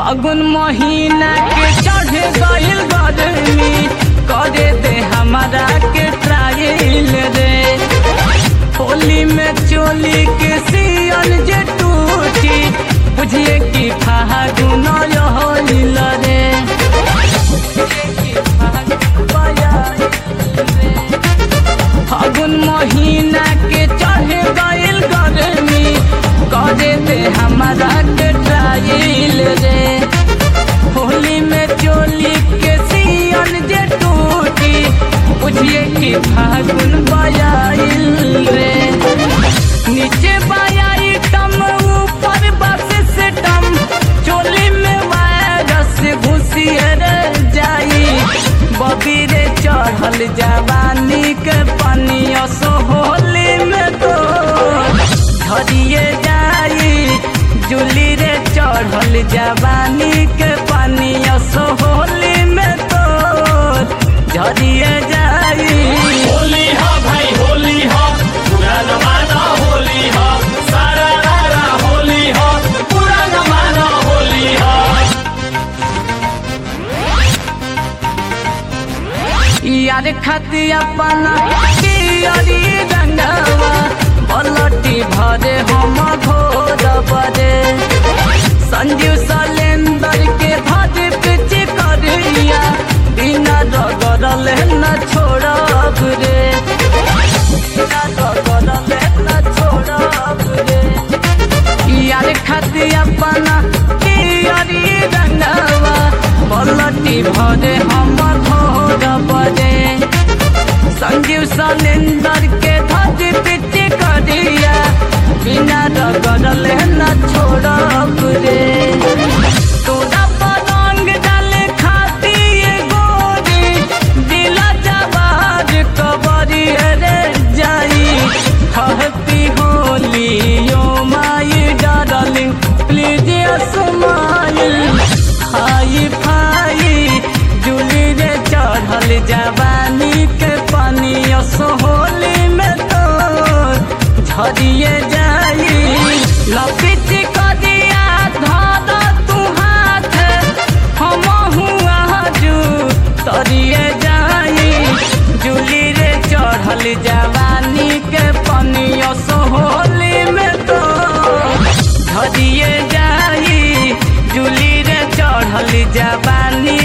फागुन महीना के चढ़ गइल गर्मी करे दे हमारा के ट्रायल रे होली में चोली के सियन जे टूटी बुझिए कि फागुन होइल रे फागुन महीना के चढ़ गइल गर्मी करे दे हमारा के ट्रायल रे होली में चोली के सियन जे टूटी बुझिए कि फागुन बजाइल रे नीचे बायाई टम ऊपर बस से टम चोली में वायरस घुसिए रे जाई बबीरे चढ़ल जवानी के पनिया सो होली में तो झरिए जाई जुली रे चढ़ल जवानी के पनिया सो होली में तो झरिए जाई होली हा भाई होली हा पूरा जमाना होली हा सारा रारा होली हा पूरा जमाना होली हा यार खाती अपना पियरी रंगवा बलटी भरे हम घोर बरे संजीव सलेंदर के भज पिच करिया बिना रगड़ल न छोड़ब रे बिना रगड़ल न छोड़ब रे यार खाती अपना पियरी रंगवा बलटी भरे हम घोर बरे संजीव सलेंदर के धज पिच करिया बिना रगड़ल न छोड़ब रे तोरा पलंग डाले खाती ये गोरी दिला जवार कबरी रे जाई happy Holi yo my darling please smile hi fi Julie रे चढ़ल जवानी के पानी होली में तो झरिए जाई लपिट कदिया धर तू हाथ हम हुआ जू तरिए जाई जुली रे चढ़ल जवानी के पनिया होली में तो झरिए जाई जुली रे चढ़ल जवानी